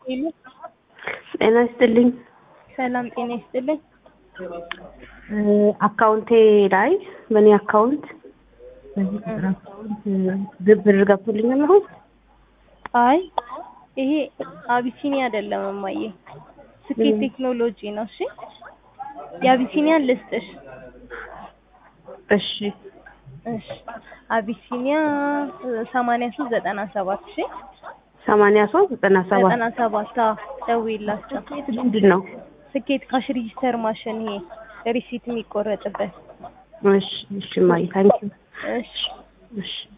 ሄሎ ጤና ይስጥልኝ። ሰላም ጤና ይስጥልኝ። አካውንቴ ላይ በእኔ አካውንት በዚህ ቁጥር አካውንት ብር ገብቶልኛል አሁን? አይ ይሄ አቢሲኒያ አይደለም እማዬ፣ ስኬት ቴክኖሎጂ ነው። እሺ የአቢሲኒያን ልስጥሽ። እሺ እሺ አቢሲኒያ ሰማንያ ሶስት ዘጠና ሰባት እሺ ሰማንያ ሶስት ዘጠና ሰባት ዘጠና ሰባት አዎ ደውዪላቸው። ምንድን ነው? ስኬት ካሽ ሪጂስተር ማሽን ይሄ ሪሲት የሚቆረጥበት። እሺ እሺ፣ ማይ ታንኪዩ። እሺ እሺ